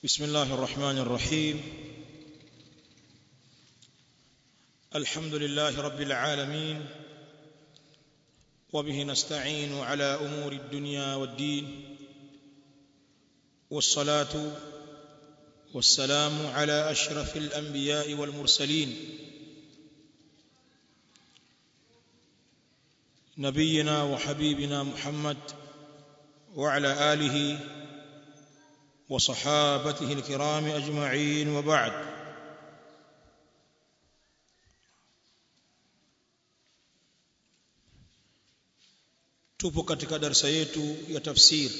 بسم الله الرحمن الرحيم الحمد لله رب العالمين وبه نستعين على امور الدنيا والدين والصلاه والسلام على اشرف الانبياء والمرسلين نبينا وحبيبنا محمد وعلى اله وصحابته الكرام اجمعين وبعد tupo katika darasa yetu ya tafsir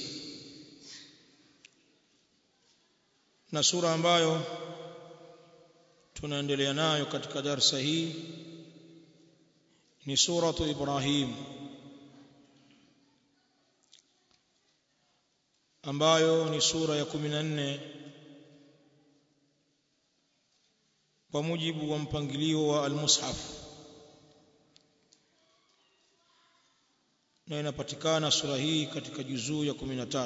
na sura ambayo tunaendelea nayo katika darasa hii ni suratu Ibrahim ambayo ni sura ya 14 kwa mujibu wa mpangilio wa al-Mushaf na inapatikana sura hii katika juzuu ya 13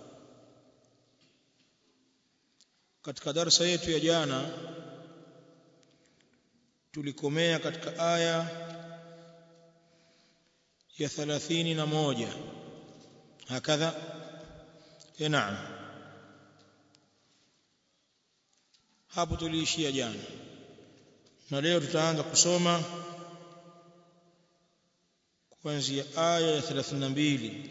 katika darasa yetu ya jana tulikomea katika aya ya 31 hakadha eh naam hapo tuliishia jana na leo tutaanza kusoma kuanzia aya ya 32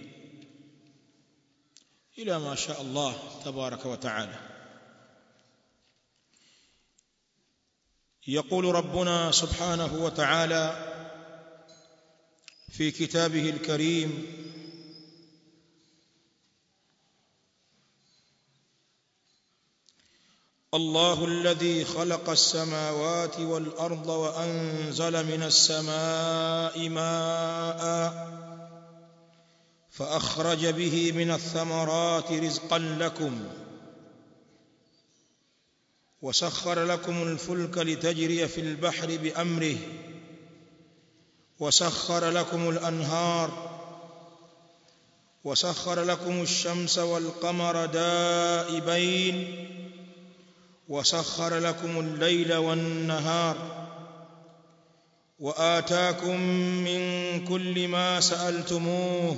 ila ma sha Allah tabaraka wa taala يقول ربنا سبحانه وتعالى في كتابه الكريم الله الذي خلق السماوات والارض وانزل من السماء ماء فاخرج به من الثمرات رزقا لكم وسخر لكم الفلك لتجري في البحر بامره وسخر لكم الانهار وسخر لكم الشمس والقمر دائبين وسخر لكم الليل والنهار واتاكم من كل ما سالتموه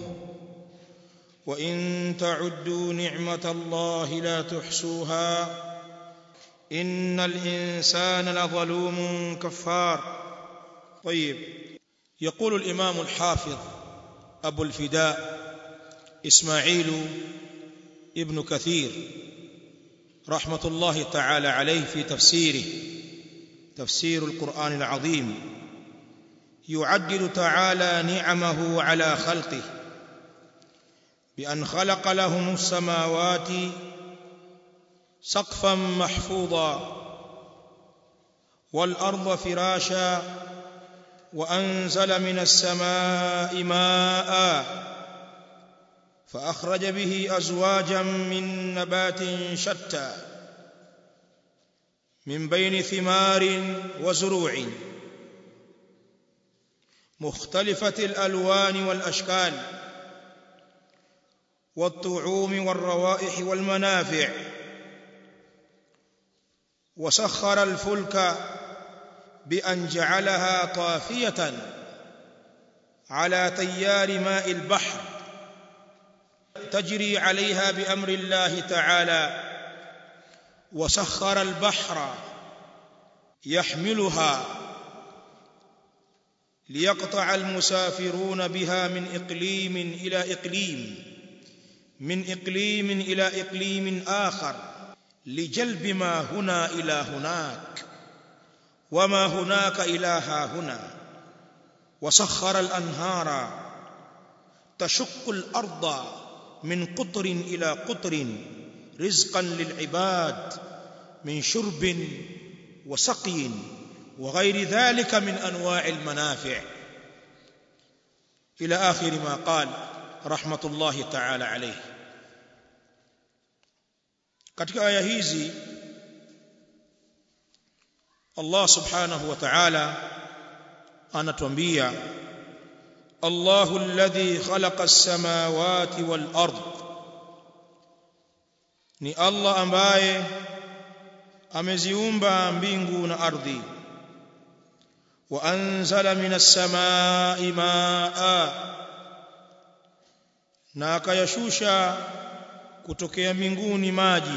وان تعدوا نعمه الله لا تحصوها ان الانسان لظلوم كفار طيب يقول الامام الحافظ ابو الفداء اسماعيل ابن كثير رحمه الله تعالى عليه في تفسيره تفسير القران العظيم يعدل تعالى نعمه على خلقه بان خلق لهم السماوات سقفا محفوظا والارض فراشا وانزل من السماء ماء فاخرج به ازواجا من نبات شتى من بين ثمار وزروع مختلفه الالوان والاشكال والطعوم والروائح والمنافع وسخر الفلك بان جعلها طافيه على تيار ماء البحر تجري عليها بامر الله تعالى وسخر البحر يحملها ليقطع المسافرون بها من اقليم الى اقليم من اقليم الى اقليم اخر لجلب ما هنا الى هناك وما هناك الى ها هنا وسخر الانهار تشق الارض من قطر الى قطر رزقا للعباد من شرب وسقي وغير ذلك من انواع المنافع الى اخر ما قال رحمه الله تعالى عليه katika aya hizi Allah subhanahu wa ta'ala anatuambia Allahu alladhi khalaqa as-samawati wal ard ni Allah ambaye ameziumba mbingu na ardhi wa anzala minas samai maa na akayashusha kutokea mbinguni maji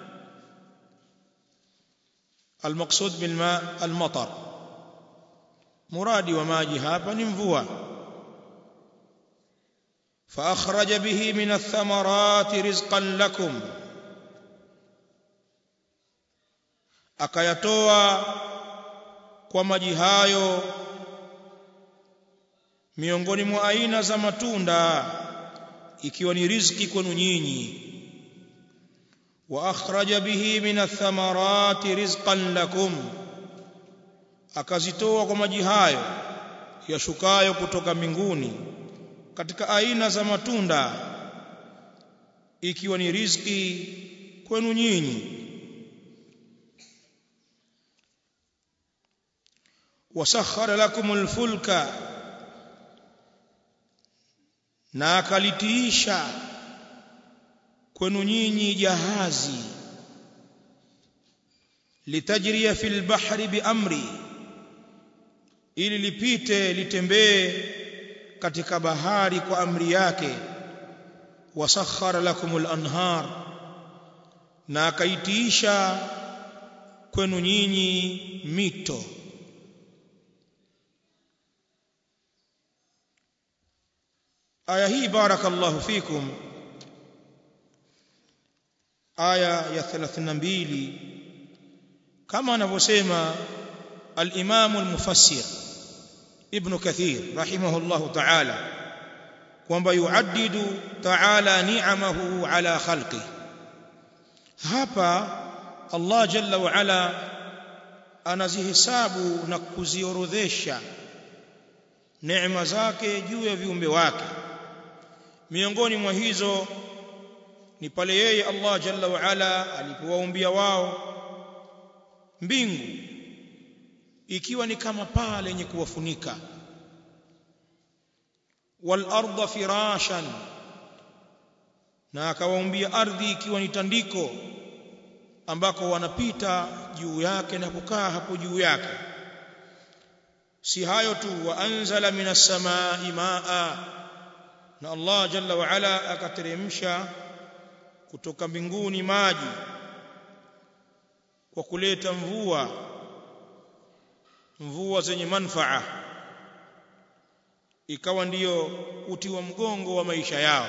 المقصود بالماء المطر مرادي وماجي hapa ni mvua فأخرج به من الثمرات رزقا لكم akayatoa kwa maji hayo miongoni mwa aina za matunda ikiwa ni riziki kwenu nyinyi wa akhraja bihi min athamarati rizqan lakum akazitoa kwa maji hayo yashukayo kutoka mbinguni katika aina za matunda ikiwa ni riziki kwenu nyinyi wasakhara lakum alfulka na akalitiisha kwenu nyinyi jahazi litajria fil bahri biamri ili lipite litembee katika bahari kwa amri yake wasakhara lakumul anhar na akaitiisha kwenu nyinyi mito aya hii barakallahu fikum aya ya 32 kama anavyosema al-Imam al-Mufassir Ibn Kathir rahimahullahu ta'ala kwamba yuaddidu ta'ala ni'amahu ala khalqi hapa Allah jalla wa ala anazihesabu na kuziorodhesha neema zake juu ya viumbe wake miongoni mwa hizo ni pale yeye Allah jalla wa ala alipowaumbia wao mbingu ikiwa ni kama paa lenye kuwafunika wal arda firashan na akawaumbia ardhi ikiwa ni tandiko ambako wanapita juu yake na kukaa hapo juu yake si hayo tu wa anzala minas samai maa na Allah jalla wa ala akateremsha kutoka mbinguni maji kwa kuleta mvua mvua zenye manfaa ikawa ndiyo uti wa mgongo wa maisha yao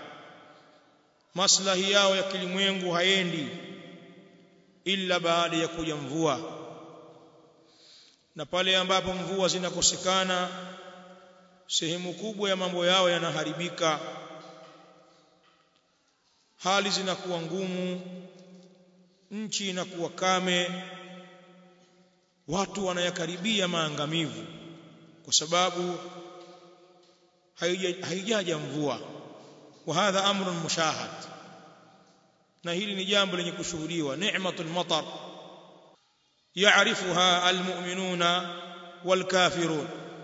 maslahi yao ya kilimwengu haendi ila baada ya kuja mvua na pale ambapo mvua zinakosekana sehemu kubwa ya mambo yao yanaharibika hali zinakuwa ngumu nchi inakuwa kame watu wanayakaribia maangamivu kwa sababu haijaja mvua wa hadha amrun mushahad na hili ni jambo lenye kushuhudiwa ni'matul matar ya'rifuha almu'minuna walkafirun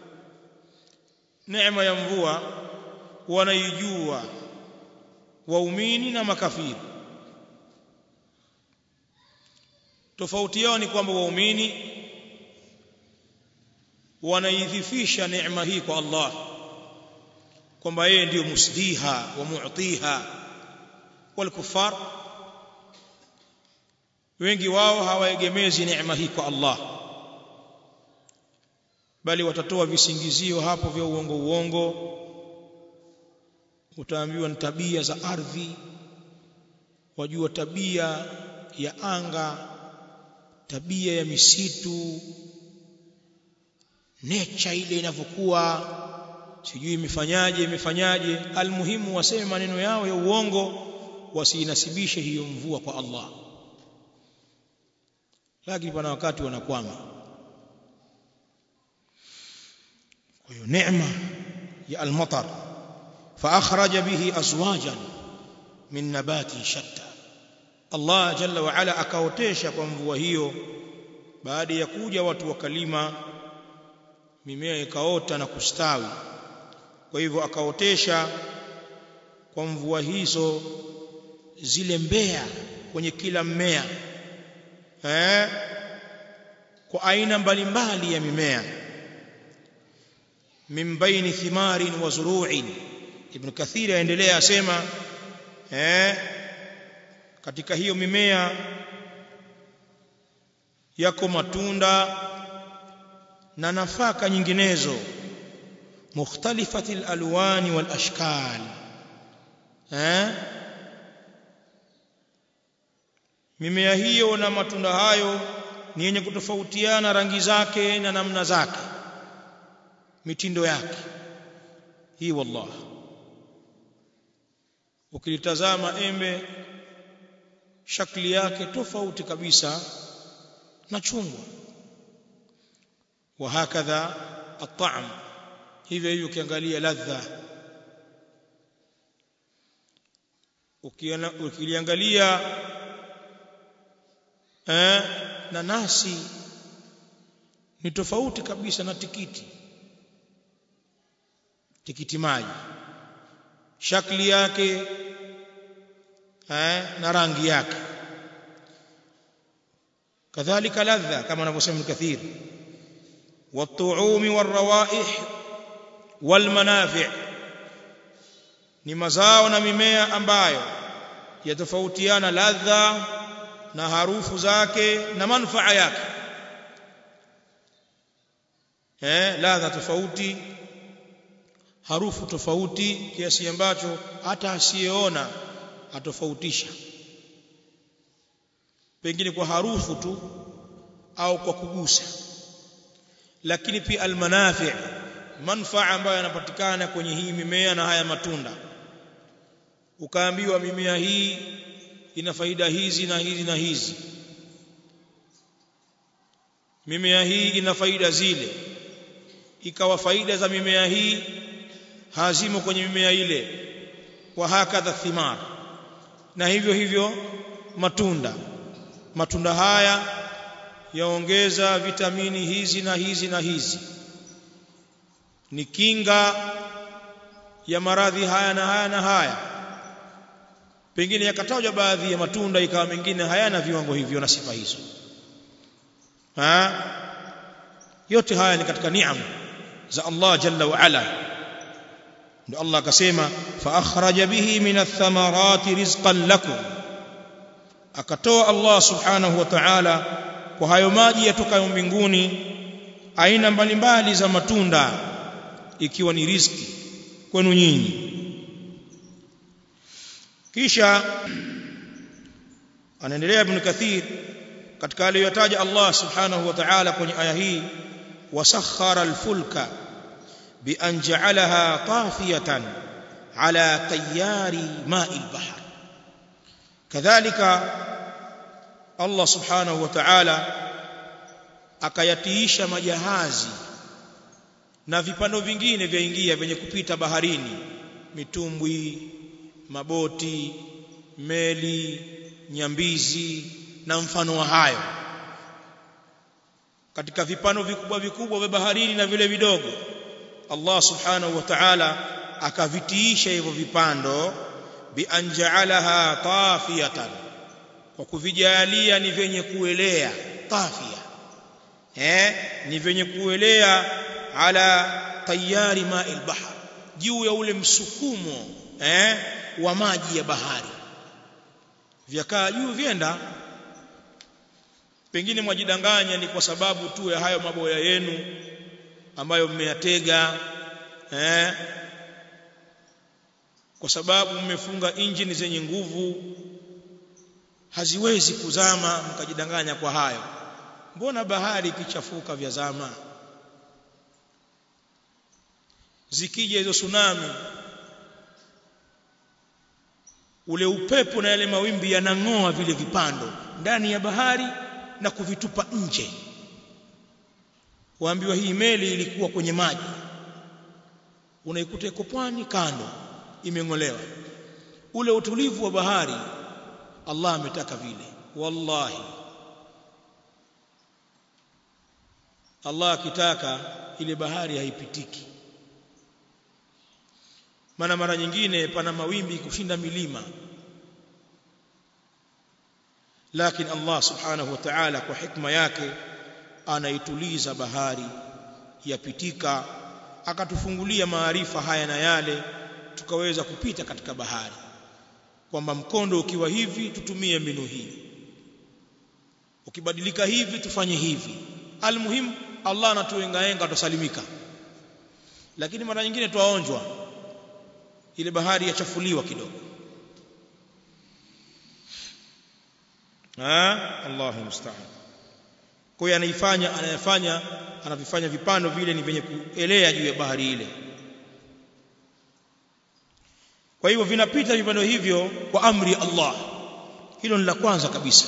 neema ya mvua wanaijua waumini na makafiri tofauti yao ni kwamba waumini wanaidhifisha neema hii kwa Allah kwamba yeye ndiyo musdiha wa mu'tiha wal kuffar wengi wao hawaegemezi neema hii kwa Allah bali watatoa visingizio hapo vya uongo uongo utaambiwa ni tabia za ardhi wajua tabia ya anga tabia ya misitu nature ile inavyokuwa sijui imefanyaje imefanyaje almuhimu waseme maneno yao ya uongo wasiinasibishe hiyo mvua kwa Allah lakini pana wakati wanakwama kwa hiyo neema ya almatar فأخرج به أزواجا من نبات شتى Allah jalla wa ala akaotesha kwa mvua hiyo baada ya kuja watu wakalima mimea ikaota na kustawi kwa hivyo akaotesha kwa mvua hizo zile mbea kwenye kila mmea eh kwa aina mbalimbali ya mimea min baini thimarin wa zuru'in ibn kathir aendelea asema eh katika hiyo mimea yako matunda na nafaka nyinginezo mukhtalifati alwani wal ashkal eh mimea hiyo na matunda hayo ni yenye kutofautiana rangi zake na namna zake mitindo yake hii wallah ukilitazama embe shakli yake tofauti kabisa na chungwa wa hakadha at-ta'm hivyo hivyo ukiangalia ladha ukiliangalia eh nanasi ni tofauti kabisa na tikiti tikiti maji shakli yake eh na rangi yake kadhalika ladha kama anavyosema kathir والطعوم والروائح والمنافع ni mazao na mimea ambayo yatofautiana ladha na harufu zake na manufaa yake eh ladha tofauti harufu tofauti kiasi ambacho hata asiyeona atofautisha pengine kwa harufu tu au kwa kugusa lakini pia almanafi manfaa ambayo yanapatikana kwenye hii mimea na haya matunda ukaambiwa mimea hii ina faida hizi na hizi na hizi mimea hii ina faida zile ikawa faida za mimea hii hazimo kwenye mimea ile wa hakadha thimar na hivyo hivyo matunda matunda haya yaongeza vitamini hizi na hizi na hizi ni kinga ya maradhi haya na haya na haya pengine yakatajwa baadhi ya matunda ikawa mengine hayana viwango hivyo na sifa hizo ha? yote haya ni katika niam za Allah jalla wa ala ndio Allah akasema fa akhraja bihi min ath-thamarati rizqan lakum akatoa Allah subhanahu wa ta'ala kwa hayo maji yatokayo mbinguni aina mbalimbali za matunda ikiwa ni riziki kwenu nyinyi kisha anaendelea ibn kathir katika aliyotaja Allah subhanahu wa ta'ala kwenye aya hii wasakhara alfulka bi an ja'alaha tafiyatan ala tayari ma'il bahr kadhalika Allah subhanahu wa ta'ala akayatiisha majahazi na vipando vingine vyaingia vyenye kupita baharini mitumbwi maboti meli nyambizi na mfano wa hayo katika vipano vikubwa vikubwa vya baharini na vile vidogo Allah subhanahu wa ta'ala akavitiisha hivyo vipando bi anja'alaha tafiyatan kwa kuvijalia ni vyenye kuelea tafia eh ni vyenye kuelea ala tayari ma'il bahr juu ya ule msukumo eh wa maji ya bahari vyakaa juu vyenda pengine mwajidanganya ni kwa sababu tu ya hayo maboya yenu ambayo mmeyatega eh kwa sababu mmefunga injini zenye nguvu haziwezi kuzama mkajidanganya kwa hayo mbona bahari ikichafuka vya zama zikija hizo tsunami ule upepo na yale mawimbi yanang'oa vile vipando ndani ya bahari na kuvitupa nje waambiwa hii meli ilikuwa kwenye maji unaikuta iko pwani kando imeng'olewa ule utulivu wa bahari Allah ametaka vile wallahi Allah akitaka ile bahari haipitiki maana mara nyingine pana mawimbi kushinda milima lakini Allah subhanahu wa ta'ala kwa hikma yake anaituliza bahari yapitika akatufungulia maarifa haya na yale tukaweza kupita katika bahari kwamba mkondo ukiwa hivi tutumie mbinu hii ukibadilika hivi tufanye hivi almuhim Allah anatuengaenga tusalimika lakini mara nyingine twaonjwa ile bahari yachafuliwa kidogo ah Allahu musta'an kwa hiyo anaifanya anayafanya anavifanya vipando vile ni vyenye kuelea juu ya bahari ile kwa hivyo vinapita vipando hivyo kwa amri ya Allah hilo ni la kwanza kabisa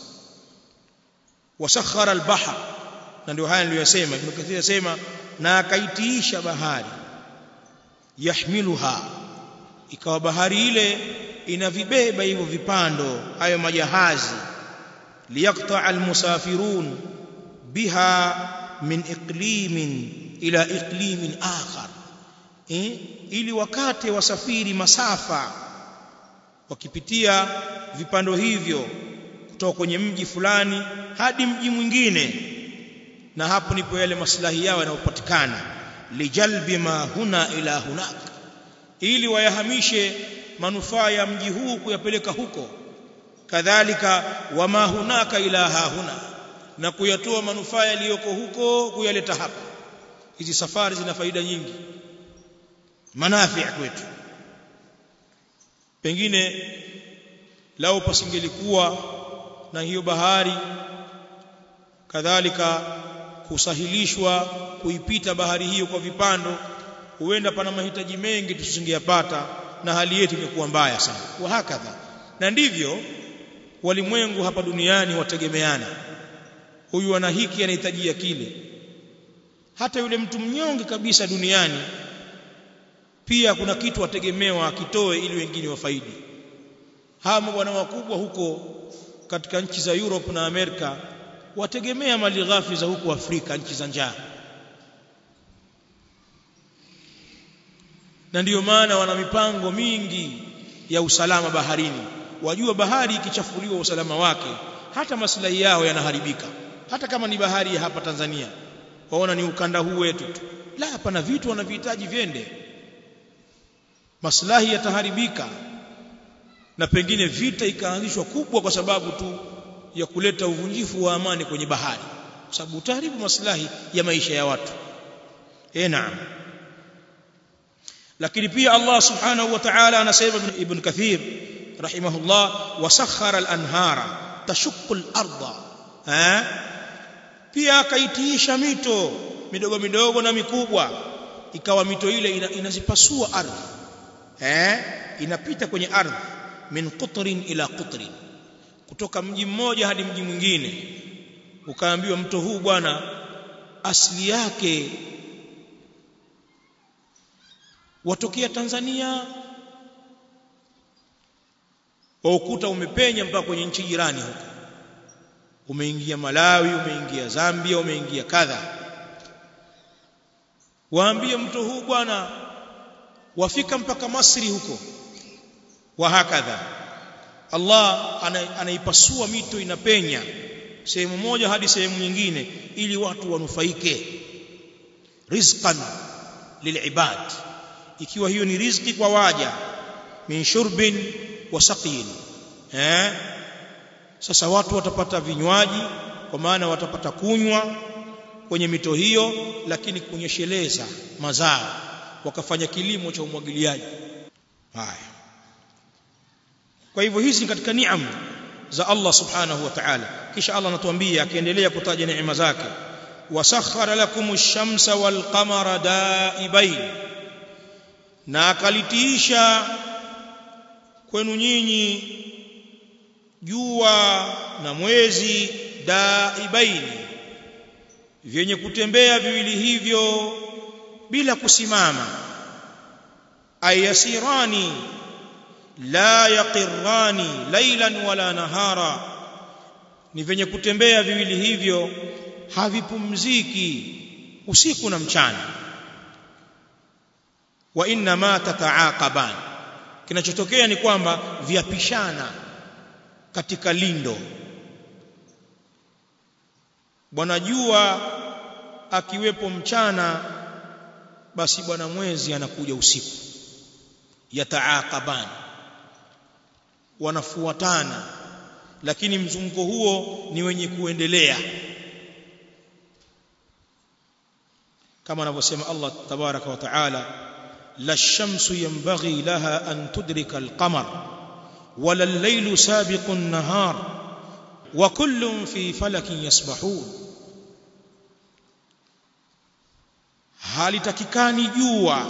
wasakhara al-bahr na ndio haya niliyosema Ibn Kathir yasema na akaitiisha bahari yahmiluha ikawa bahari ile inavibeba hivyo vipando hayo majahazi liyaqta almusafirun biha min iqlimin ila iqlimin akhar eh? ili wakate wasafiri masafa wakipitia vipando hivyo kutoka kwenye mji fulani hadi mji mwingine na hapo ndipo yale maslahi yao yanayopatikana lijalbi ma huna ila hunak ili wayahamishe manufaa ya mji huu kuyapeleka huko kadhalika wama hunaka ila hahuna na kuyatoa manufaa yaliyoko huko kuyaleta hapa hizi safari zina faida nyingi manafi kwetu pengine lao pasingelikuwa na hiyo bahari kadhalika kusahilishwa kuipita bahari hiyo kwa vipando huenda pana mahitaji mengi tusingeyapata na hali yetu imekuwa mbaya sana wa hakadha na ndivyo walimwengu hapa duniani wategemeana huyu ana hiki anahitajia kile hata yule mtu mnyonge kabisa duniani pia kuna kitu ategemewa akitoe ili wengine wafaidi hawa mabwana wakubwa huko katika nchi za Europe na Amerika wategemea mali ghafi za huko Afrika nchi za njaa na ndiyo maana wana mipango mingi ya usalama baharini wajua bahari ikichafuliwa usalama wake hata maslahi yao yanaharibika hata kama ni bahari ya hapa Tanzania waona ni ukanda huu wetu tu la hapana vitu wanavihitaji vyende maslahi yataharibika na pengine vita ikaanzishwa kubwa kwa sababu tu ya kuleta uvunjifu wa amani kwenye bahari kwa sababu utaharibu maslahi ya maisha ya watu eh naam lakini pia Allah subhanahu wa ta'ala anasema ibn Kathir rahimahullah wasakhara al-anhara tashukku al-ardha eh pia akaitiisha mito midogo midogo na mikubwa ikawa mito ile ina, inazipasua ardhi eh inapita kwenye ardhi min qutrin ila qutrin kutoka mji mmoja hadi mji mwingine ukaambiwa mto huu bwana asili yake watokea Tanzania wa ukuta umepenya mpaka kwenye nchi jirani huko umeingia Malawi umeingia Zambia umeingia kadha waambie mto huu bwana wafika mpaka Masri huko wa hakadha Allah anaipasua mito inapenya sehemu moja hadi sehemu nyingine ili watu wanufaike rizqan lilibad ikiwa hiyo ni riziki kwa waja min shurbin wa saqin eh sasa watu watapata vinywaji kwa maana watapata kunywa kwenye mito hiyo lakini kunyesheleza mazao wakafanya kilimo cha umwagiliaji haya kwa hivyo hizi katika niam za Allah subhanahu wa ta'ala kisha Allah anatuambia akiendelea kutaja neema zake wasakhara lakum ash-shamsa wal qamara daibain na akalitiisha kwenu nyinyi jua na mwezi daibaini vyenye kutembea viwili hivyo bila kusimama ayasirani la yaqirrani laylan wala nahara ni vyenye kutembea viwili hivyo havipumziki usiku na mchana wa inna ma tataaqaban kinachotokea ni kwamba viapishana katika lindo bwana jua akiwepo mchana basi bwana mwezi anakuja usiku yataaqaban wanafuatana lakini mzunguko huo ni wenye kuendelea kama anavyosema Allah tabaraka wa taala la shamsu yanbaghi laha an tudrika al-qamar wala al-laylu sabiqu an-nahar wa kullun fi falakin yasbahun halitakikani jua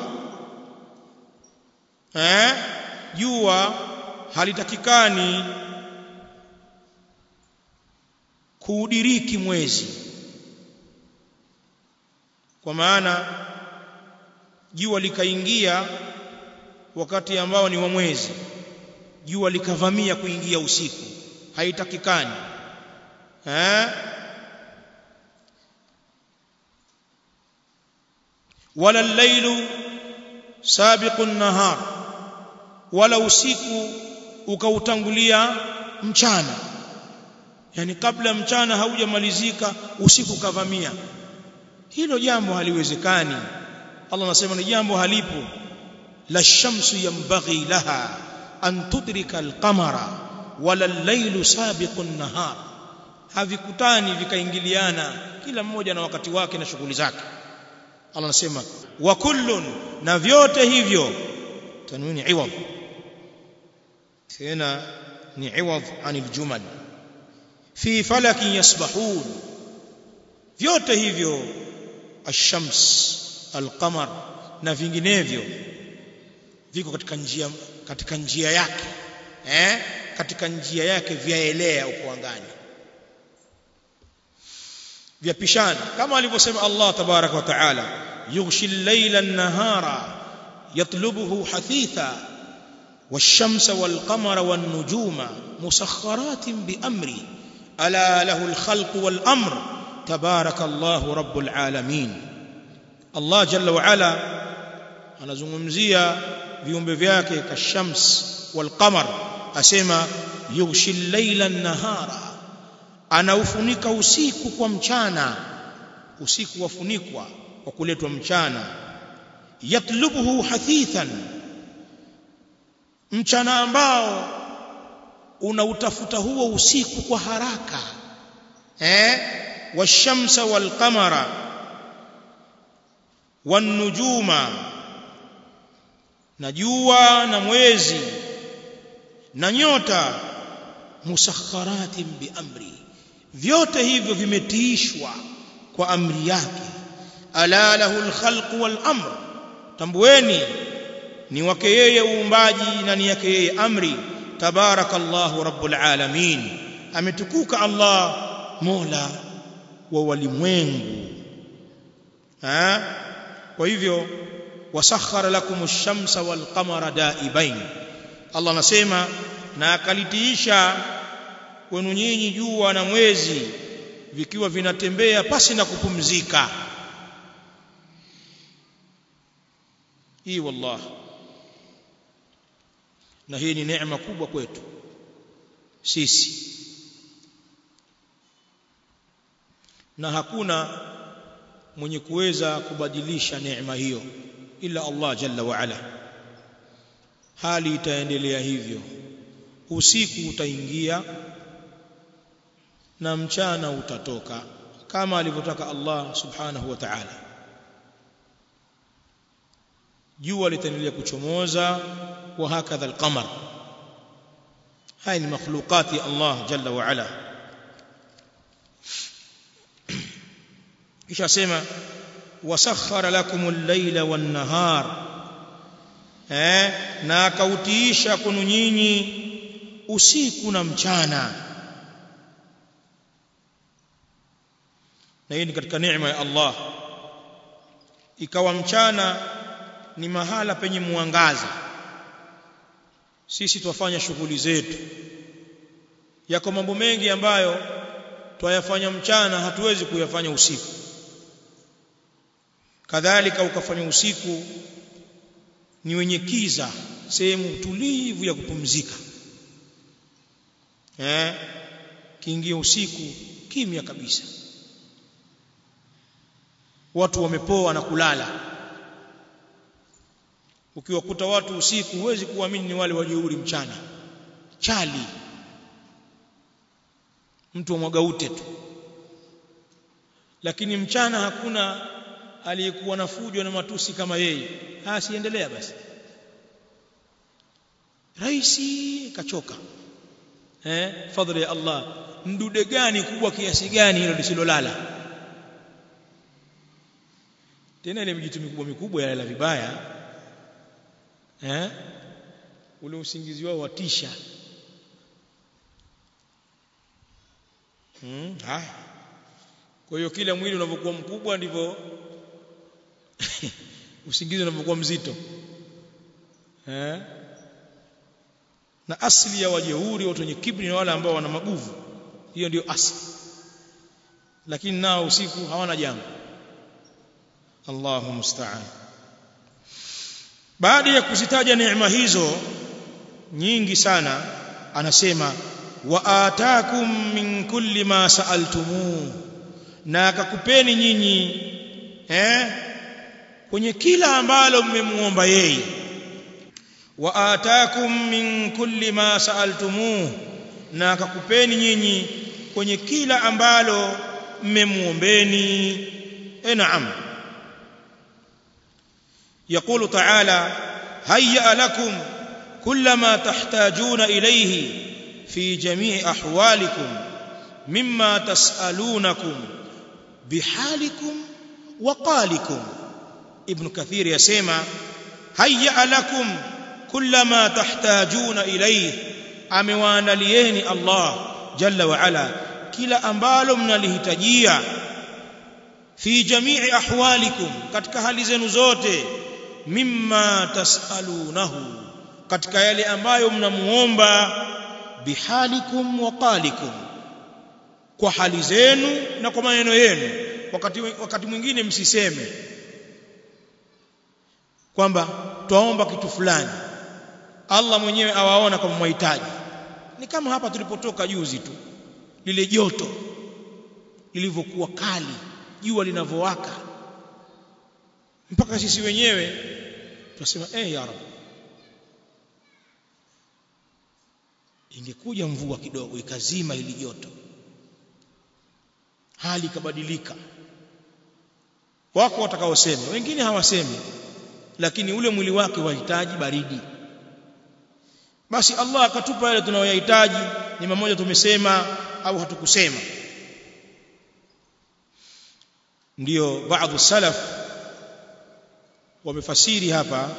eh jua halitakikani kuudiriki mwezi kwa maana jua likaingia wakati ambao ni wa mwezi jua likavamia kuingia usiku haitakikani eh wala al-lailu sabiqu an-nahar wala usiku ukautangulia mchana yani kabla mchana haujamalizika usiku kavamia hilo jambo haliwezekani Allah anasema ni jambo halipo la shamsu yanbaghi laha an tudrika al-qamara wala al-lailu sabiqu an-nahar havikutani vikaingiliana kila mmoja na wakati wake na shughuli zake Allah anasema wa kullun na vyote hivyo tanwini iwad tena ni iwad anil jumal fi falakin yasbahun vyote hivyo ash-shams al-qamar na vinginevyo viko katika njia katika njia yake eh katika njia yake vyaelea uko angani vyapishana kama alivyosema Allah tabarak wa taala yughshi al-layla an-nahara yatlubuhu hathitha wash-shamsa wal-qamara wan-nujuma musakhkharatin bi amri ala lahu al-khalqu wal-amr tabarak Allah rabbul alamin Allah jalla wa ala anazungumzia viumbe vyake kashams wal-qamar asema yughshi al-layla an-nahara anaufunika usiku kwa mchana usiku wafunikwa kwa kuletwa mchana yatlubuhu hathithan mchana ambao unautafuta huo usiku kwa haraka eh washamsa walqamara wanujuma na jua na mwezi na nyota musakharatin biamri vyote hivyo vimetiishwa kwa amri yake ala lahu alkhalqu wal amr tambueni ni wake yeye uumbaji na ni yake yeye amri tabarakallahu rabbul alamin ametukuka Allah mola wa walimwengu ha kwa hivyo wasakhara lakum ash-shamsa wal qamara daibain Allah anasema na akalitiisha kwenu nyinyi jua na mwezi vikiwa vinatembea pasi na kupumzika hii wallah na hii ni neema kubwa kwetu sisi na hakuna mwenye kuweza kubadilisha neema hiyo ila Allah jalla wa ala hali itaendelea hivyo usiku utaingia na mchana utatoka kama alivyotaka Allah subhanahu wa ta'ala jua litaendelea kuchomoza wa hakadha alqamar haya ni makhluqati ya Allah jalla wa ala kisha sema wasakhara lakum al-layla wan-nahar eh na akautiisha kwenu nyinyi usiku na mchana na hii ni katika neema ya Allah ikawa mchana ni mahala penye mwangaza sisi twafanya shughuli zetu yako mambo mengi ambayo twayafanya mchana hatuwezi kuyafanya usiku kadhalika ukafanya usiku ni wenye kiza sehemu tulivu ya kupumzika eh kiingia usiku kimya kabisa watu wamepoa na kulala ukiwakuta watu usiku huwezi kuamini ni wale wajeuri mchana chali mtu wa mwagaute tu lakini mchana hakuna aliyekuwa na fujo na matusi kama yeye asiendelea basi raisi kachoka eh fadhili ya Allah mdude gani kubwa kiasi gani hilo lisilolala tena ile mijitu mikubwa mikubwa yalala vibaya eh ule usingizi wao watisha hmm haya kwa hiyo kila mwili unavyokuwa mkubwa ndivyo usingizi unavyokuwa mzito eh na asili ya wajeuri watu wenye kibri na wale ambao wana maguvu hiyo ndio asili lakini nao usiku hawana jambo Allahu musta'an baada ya kuzitaja neema hizo nyingi sana anasema wa ataakum min kulli ma sa'altumu na akakupeni nyinyi eh kwenye kila ambalo mmemuomba yeye wa ataakum min kulli ma sa'altumu na akakupeni nyinyi kwenye kila ambalo mmemuombeni e naam يقول تعالى هيأ لكم كل ما تحتاجون إليه في جميع أحوالكم مما تسألونكم بحالكم وقالكم ابن كثير يسمى هيأ لكم كل ما تحتاجون إليه amewaandalieni Allah jalla wa ala kila ambalo mnalihitajia fi jamii ahwalikum katika hali zenu zote mimma tasalunahu katika yale ambayo mnamuomba bihalikum wa qalikum kwa hali zenu na kwa maneno yenu wakati wakati mwingine msiseme kwamba twaomba kitu fulani Allah mwenyewe awaona kama mhitaji ni kama hapa tulipotoka juzi tu lile joto lilivyokuwa kali jua linavyowaka mpaka sisi wenyewe tunasema eh ya rab ingekuja mvua kidogo ikazima ili joto hali ikabadilika wako watakaosema wengine hawasemi lakini ule mwili wake wahitaji baridi basi Allah akatupa yale tunayoyahitaji ni mmoja tumesema au hatukusema ndio baadhi salaf wamefasiri hapa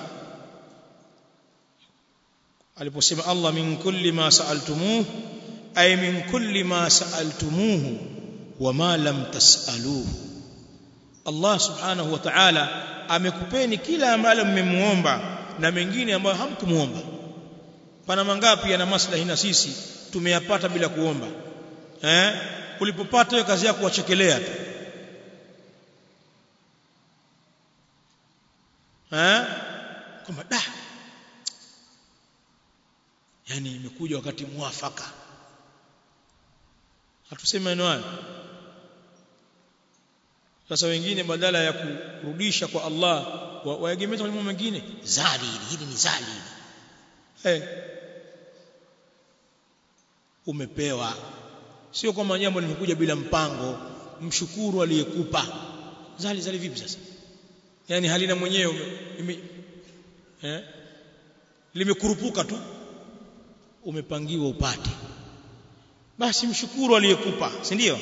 aliposema Allah min kulli ma sa'altumuhu ay min kulli ma sa'altumuhu wama lam tas'aluhu Allah subhanahu wa ta'ala amekupeni kila ambalo mmemuomba na mengine ambayo hamkumuomba pana mangapi yana maslahi na sisi tumeyapata bila kuomba eh ulipopata hiyo kazi yako kuwachekelea tu eh kwamba da yani imekuja wakati mwafaka hatuseme maneno hayo sasa wengine badala ya kurudisha kwa Allah waegemeza mambo mengine zali hili ni zali hey. umepewa sio kwamba jambo limekuja bila mpango mshukuru aliyekupa zali zali vipi sasa yani halina mwenyewe eh limekurupuka tu umepangiwa upate basi mshukuru aliyekupa si ndio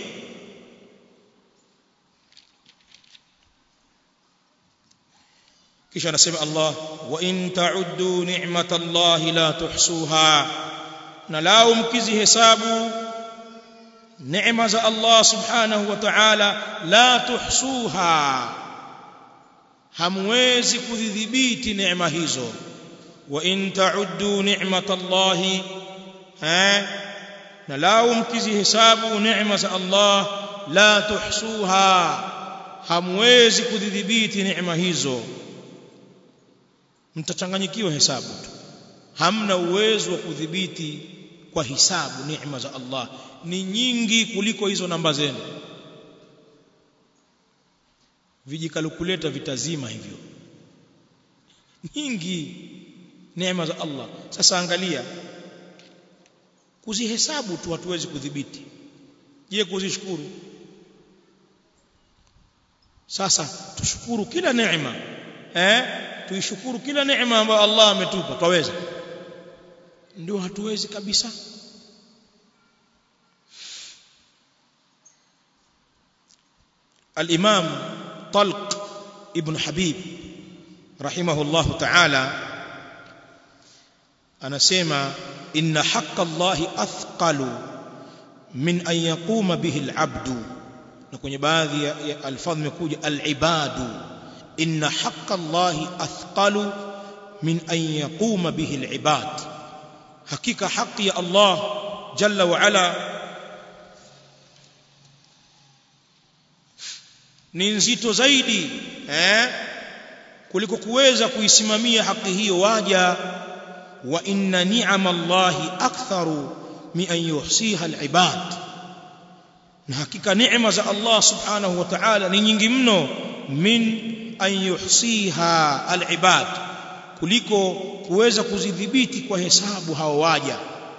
kisha anasema Allah wa in ta'uddu ni'matallahi la tuhsuha na lao mkizihesabu neema za Allah subhanahu wa ta'ala la tuhsuha hamwezi kudhibiti neema hizo wa in ta'uddu ni'matallahi eh na lao mkizihesabu neema za Allah la tuhsuha hamwezi kudhibiti neema hizo mtachanganyikiwa hesabu tu hamna uwezo wa kudhibiti kwa hisabu neema za Allah ni nyingi kuliko hizo namba zenu vijikalkuleta vitazima hivyo nyingi neema za Allah sasa angalia kuzihesabu tu hatuwezi kudhibiti je kuzishukuru sasa tushukuru kila neema eh tuishukuru kila neema ambayo Allah ametupa twaweza ndio hatuwezi kabisa الإمام طلق ابن حبيب رحمه الله تعالى anasema inna haqqa Allahi athqalu min an yaquma bihi al-'abdu na kwenye baadhi ya, ya alfadhi imekuja al-ibadu inna haqqa Allahi athqalu min an yaquma bihi al-'ibad hakika haki ya Allah jalla wa ala ni nzito zaidi eh kuliko kuweza kuisimamia haki hiyo waja wa inna ni'ama Allahi aktharu min an yuhsiha al-ibad na hakika neema za Allah subhanahu wa ta'ala ni nyingi mno min an yuhsiha al-ibad kuliko kuweza kuzidhibiti kwa hesabu hao waja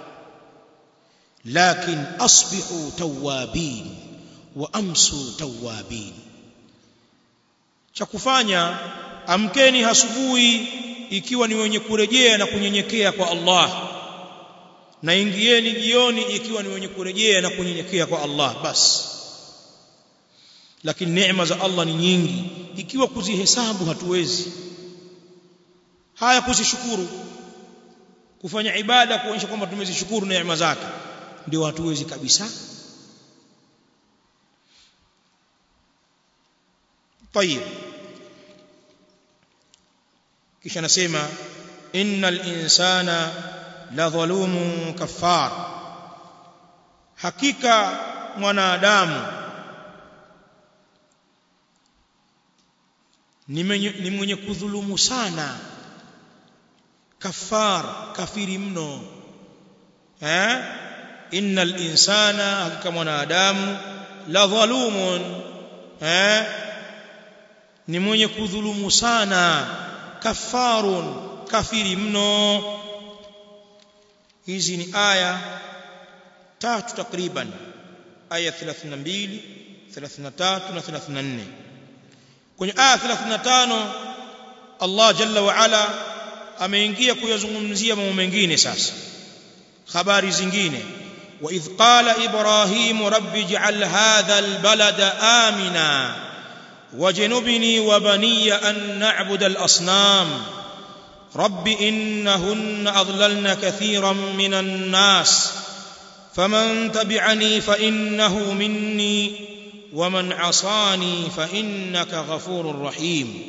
lakin asbihu tawabin wa amsu tawabin cha kufanya amkeni asubuhi ikiwa ni wenye kurejea na kunyenyekea kwa Allah na ingieni jioni ikiwa ni wenye kurejea na kunyenyekea kwa Allah basi lakini neema za Allah ni nyingi ikiwa kuzihesabu hatuwezi haya kuzishukuru kufanya ibada kuonyesha kwamba tumezishukuru neema zake ndio hatuwezi kabisa طيب kisha nasema innal insana la dhalumun kaffar hakika mwanadamu ni mwenye, ni mwenye kudhulumu sana kafar kafiri mno eh innal insana hakika mwanadamu la dhalumun eh ni mwenye kudhulumu sana kafarun kafiri mno hizi ni aya tatu takriban aya 32 33 na 34 kwenye aya 35 Allah jalla wa ala ameingia kuyazungumzia mambo mengine sasa habari zingine wa idh qala ibrahim rabbi ij'al hadha albalada amina وجنبني وبني أن نعبد الأصنام رب إنهن أضللن كثيرا من الناس فمن تبعني فإنه مني ومن عصاني فإنك غفور رحيم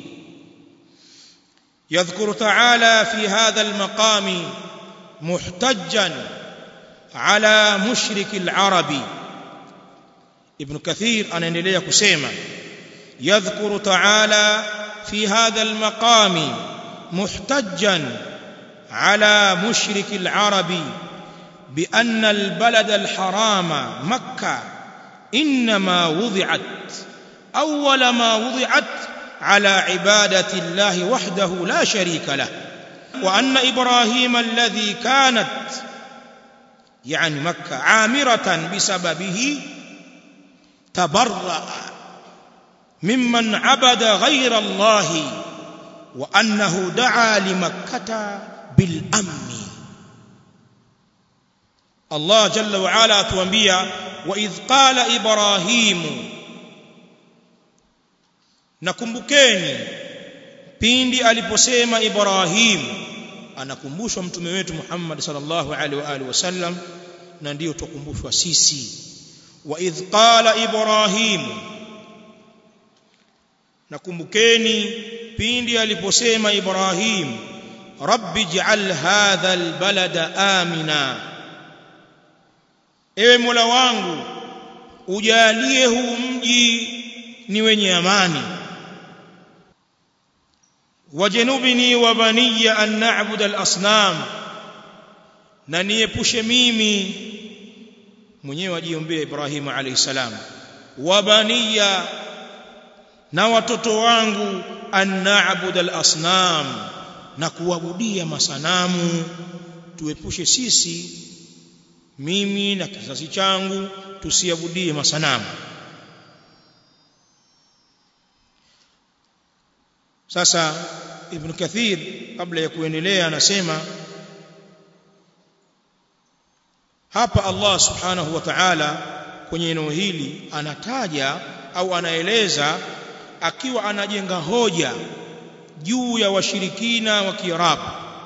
يذكر تعالى في هذا المقام محتجا على مشرك العرب ابن كثير أنا نليه كسيما يذكر تعالى في هذا المقام محتجا على مشرك العرب بأن البلد الحرام مكة إنما وضعت أول ما وضعت على عبادة الله وحده لا شريك له وأن إبراهيم الذي كانت يعني مكة عامرة بسببه تبرأ ممن عبد غير الله وأنه دعا لمكة بالأمن الله جل وعلا تنبيا وإذ قال إبراهيم nakumbukeni pindi aliposema Ibrahim anakumbushwa mtume wetu Muhammad sallallahu alaihi wa alihi wasallam na ndio tukumbushwa sisi wa idh qala Ibrahim nakumbukeni pindi aliposema Ibrahim rabbi ij'al hadha albalada amina ewe mola wangu ujalie huu mji ni wenye amani wajanubni wa baniya an na'budu al-asnam na niepushe mimi mwenyewe ajiombea Ibrahim alayhi salam wa baniya na watoto wangu an na'budu al-asnam na kuabudia masanamu tuepushe sisi mimi na kizazi changu tusiabudie masanamu sasa ibn kathir kabla ya kuendelea anasema hapa Allah subhanahu wa ta'ala kwenye eneo hili anataja au anaeleza akiwa anajenga hoja juu ya washirikina wa Kiarabu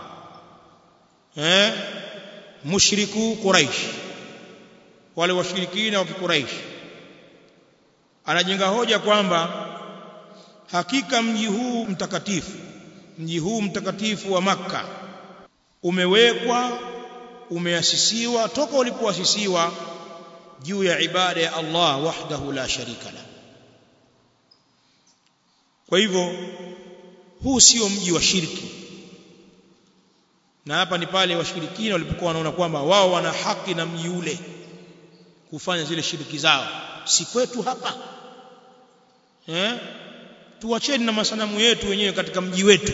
eh mushriku Quraish wale washirikina wa Quraish anajenga hoja kwamba hakika mji huu mtakatifu mji huu mtakatifu wa Makka umewekwa umeasisiwa toka ulipoasisiwa juu ya ibada ya Allah wahdahu la sharika la kwa hivyo huu sio mji wa shirki na hapa ni pale washirikina walipokuwa wanaona kwamba wao wana haki na mji ule kufanya zile shiriki zao si kwetu hapa eh tuacheni na masanamu yetu wenyewe katika mji wetu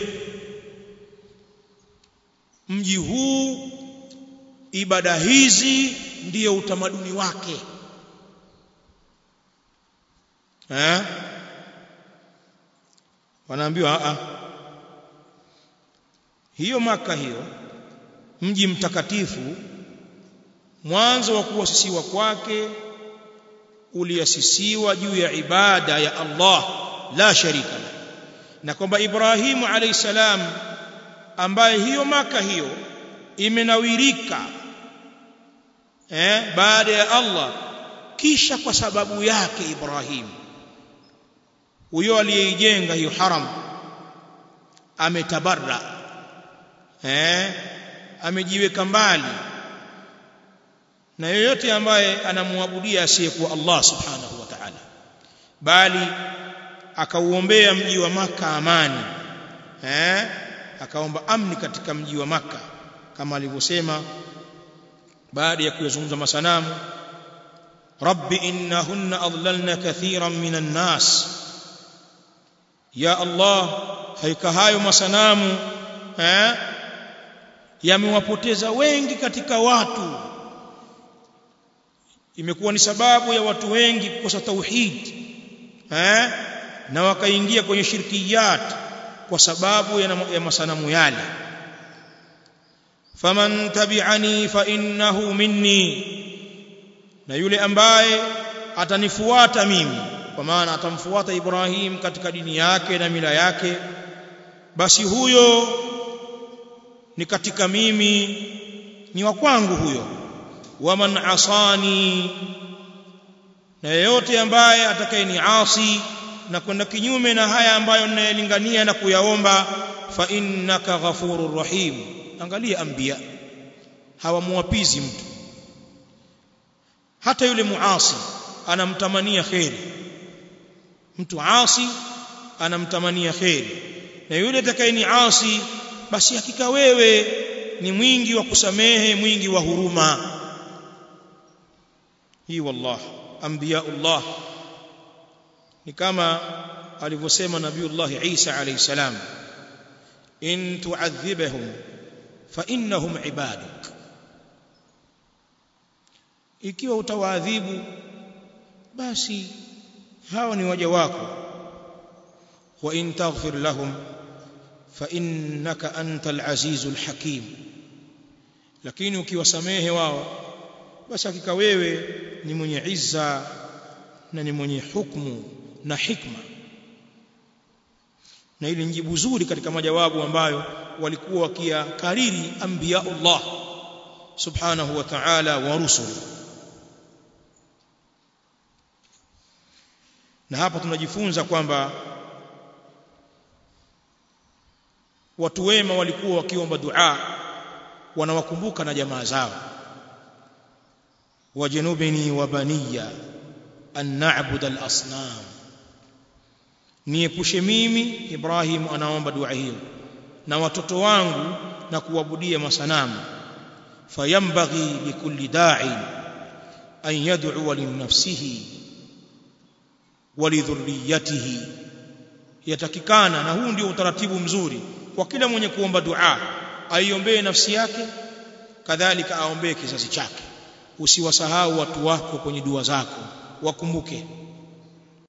mji huu ibada hizi ndiyo utamaduni wake eh wanaambiwa a hiyo maka hiyo mji mtakatifu mwanzo wa kuasisiwa kwake uliasisiwa juu ya ibada ya Allah la sharika la na kwamba Ibrahimu alayhi salam ambaye hiyo maka hiyo imenawirika eh baada ya Allah kisha kwa sababu yake Ibrahim huyo aliyeijenga hiyo haram ametabarra eh amejiweka mbali na yoyote ambaye anamwabudia asiyekuwa Allah subhanahu wa ta'ala bali akauombea mji wa maka amani eh akaomba amni katika mji wa maka kama alivyosema baada ya kuyazungumza masanamu rabbi innahunna adlalna kathiran minan nas ya allah haika hayo masanamu eh yamewapoteza wengi katika watu imekuwa ni sababu ya watu wengi kukosa tauhid eh na wakaingia kwenye shirkiyat kwa sababu ya, ya masanamu yale faman tabi'ani fa innahu minni na yule ambaye atanifuata mimi kwa maana atamfuata Ibrahim katika dini yake na mila yake basi huyo ni katika mimi ni wa kwangu huyo waman asani na yeyote ambaye atakayeniasi na kwenda kinyume na haya ambayo ninayelingania na kuyaomba fa innaka ghafurur rahim angalia anbiya hawamuapizi mtu hata yule muasi anamtamania kheri mtu asi anamtamania kheri na yule atakayeni asi basi hakika wewe ni mwingi wa kusamehe mwingi wa huruma hii wallah anbiyaullah ni kama alivyosema nabiiullah Isa alayhi salam in tu'adhibahum fa innahum ibaduk ikiwa utawaadhibu basi hao ni waja wako wa in taghfir lahum fa innaka antal azizul hakim lakini ukiwasamehe wao basi hakika wewe ni mwenye izza na ni mwenye hukmu na hikma na ili njibu zuri katika majawabu ambayo walikuwa wakiyakariri anbiyaullah subhanahu wa ta'ala wa rusuli na hapa tunajifunza kwamba watu wema walikuwa wakiomba dua wanawakumbuka na jamaa zao wajanubini wa baniya an na'budu al-asnam niepushe mimi Ibrahim anaomba dua hiyo na watoto wangu na kuabudia masanamu fayambaghi likulli da'i an yad'u li nafsihi wa li dhurriyyatihi yatakikana na huu ndio utaratibu mzuri kwa kila mwenye kuomba dua aiombee nafsi yake kadhalika aombee kizazi chake usiwasahau watu wako kwenye dua zako wakumbuke